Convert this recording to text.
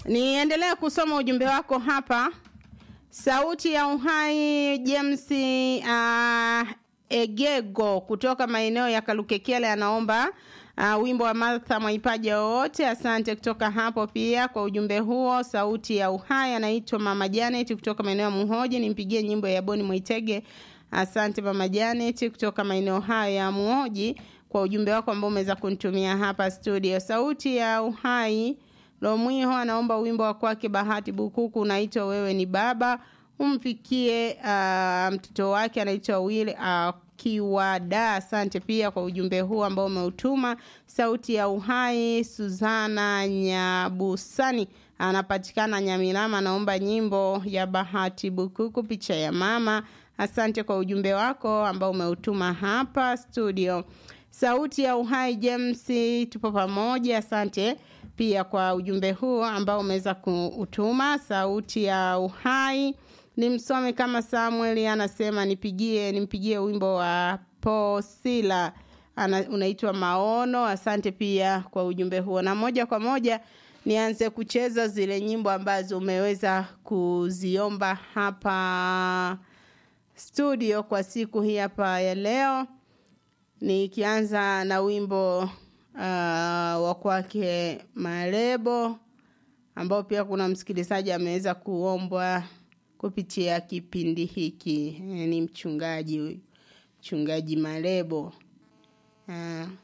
Niendelee kusoma ujumbe wako hapa. Sauti ya Uhai James uh, Egego kutoka maeneo ya Kalukekele anaomba uh, wimbo wa Martha Mwaipaja wowote. Asante kutoka hapo pia kwa ujumbe huo. Sauti ya Uhai anaitwa Mama Janet kutoka maeneo ya Muhoji, nimpigie nyimbo ya Boni Mwitege. Asante Mama Janet kutoka maeneo hayo ya Muhoji kwa ujumbe wako ambao umeweza kunitumia hapa studio. Sauti ya Uhai Lomwiho anaomba wimbo wa kwake Bahati Bukuku unaitwa wewe ni baba, umfikie uh, mtoto wake anaitwa Will akiwa uh, da. Asante pia kwa ujumbe huu ambao umeutuma. Sauti ya Uhai Suzana Nyabusani anapatikana Nyamirama, anaomba nyimbo ya Bahati Bukuku, picha ya mama. Asante kwa ujumbe wako ambao umeutuma hapa studio. Sauti ya Uhai James, tupo pamoja. Asante pia kwa ujumbe huu ambao umeweza kuutuma. Sauti ya Uhai ni msome kama Samuel anasema nipigie nimpigie wimbo wa Posila ana, unaitwa Maono. Asante pia kwa ujumbe huo, na moja kwa moja nianze kucheza zile nyimbo ambazo umeweza kuziomba hapa studio kwa siku hii hapa ya leo, nikianza na wimbo uh, wa kwake Marebo ambao pia kuna msikilizaji ameweza kuombwa kupitia kipindi hiki. Ni mchungaji huyu, mchungaji Marebo uh,